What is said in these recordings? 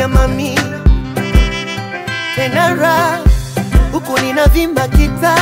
unanimaliza mami, tena raha huku ninavimba kita,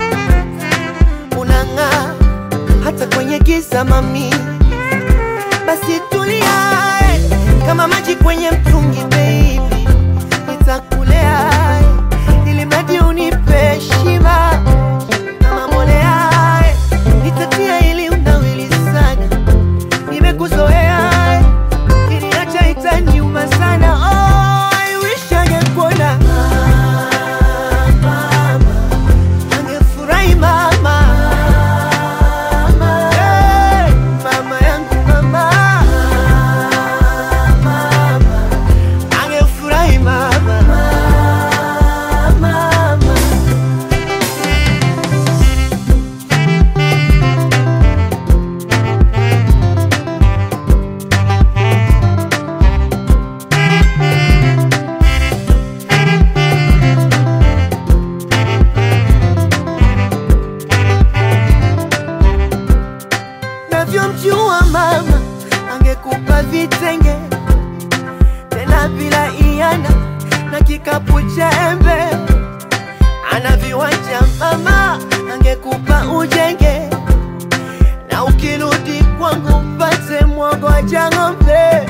unang'aa hata kwenye giza mami, basi tulia eh, kama maji kwenye mtungi baby, nitakulea eh, ili mradi unipe shiba kama mbolea eh, nitatia ili unawili sana, nimekuzoea eh, kiniacha itaniuma sana oh, I wish angekuona mama, angefurahi mama Hey, mama yangu mama, mama angefurahi mama, mama. navyomjua mama angekupa vitenge tena bila iana na kikapu cha embe ana viwanja mama angekupa ujenge na ukirudi kwangu mpate mwogoja ng'ombe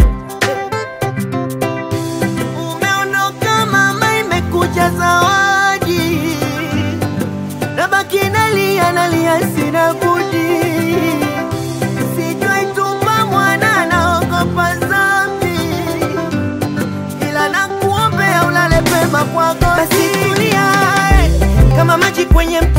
umeondoka mama imekuja zawadi nabaki nalia nalia sina budi Sijaituma mwana naogopa dhambi, ila nakuombea ulale pema kwako. Basi tulia eh, kama maji kwenye